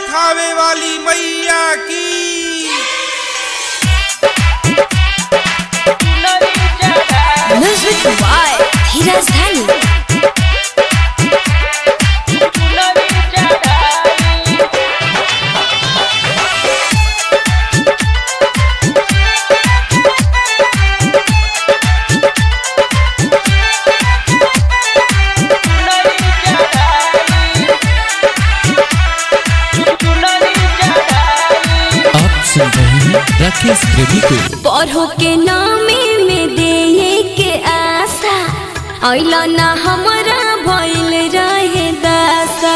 थावे वाली मैया की Music by Hiraz Dhani. आप सुन रहे हैं राकेश प्रेमी को पढ़ो के नामे में दे के आशा अल ना हमरा भइल रहे दासा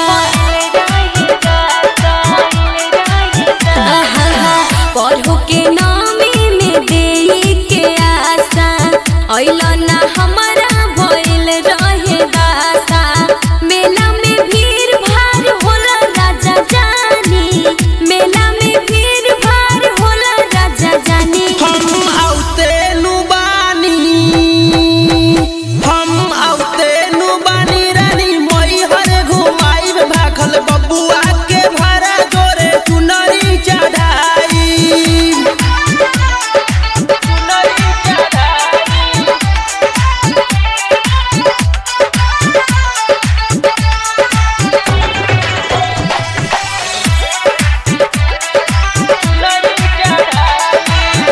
आहा, पढ़ो के नामे में दे के आशा अल ना हमरा भइल रहे दासा मेला में भीड़ भाड़ होला राजा जानी मेला में भीड़ भाड़ होला राजा जानी हम औते नु बानी हम औते नु बानी रानी मई हरे घुमाई में भाखल बबुआ के भरा जोरे चुनरी चढ़ाई चुनरी चढ़ाई चुनरी चढ़ाई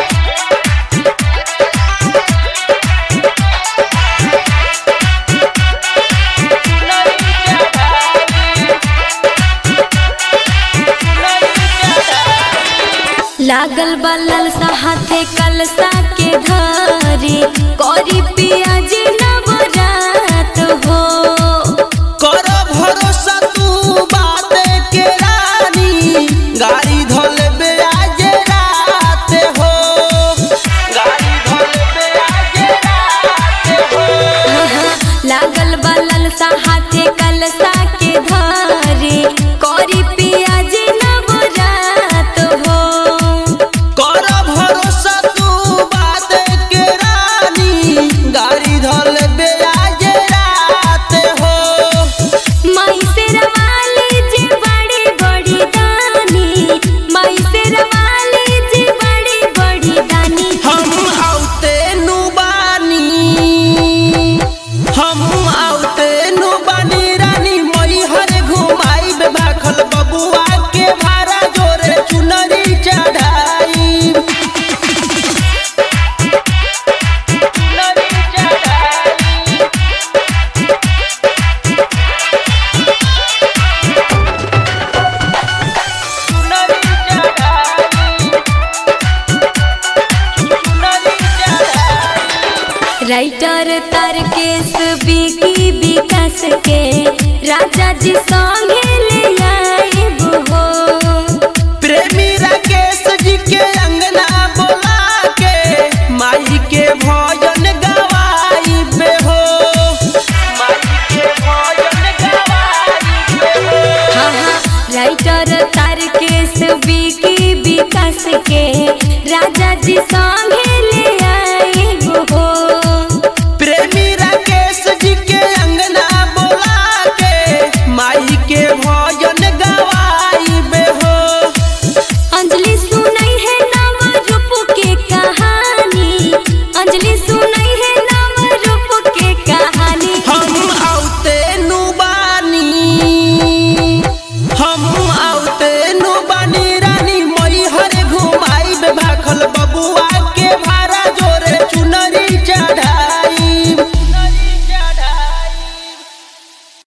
लागल बलल हाथे कलसा के धरी करी पियाज नवरात हो कर भरोसा तू बात के रानी गाड़ी धोल बे आज रात हो गाड़ी धोल बे आज रात हो लागल बलल हाथे कलसा के धरी करी पियाज नवरात हो कर भरोसा तू बात के रानी गाड़ी धोल बे आज रात हो माई से रवाली जी बड़ी बड़ी दानी माई से रवाली जी बड़ी बड़ी दानी हम औते नु बानी हम औते नु बानी रानी मई हरे घुमाई बे भाखल बबुआ के भारा जोरे चुनरी चढ़ाई चुनरी चढ़ाई चुनरी चढ़ाई चुनरी चढ़ाई राइटर तारकेश बिकी विकास के राजा जी संग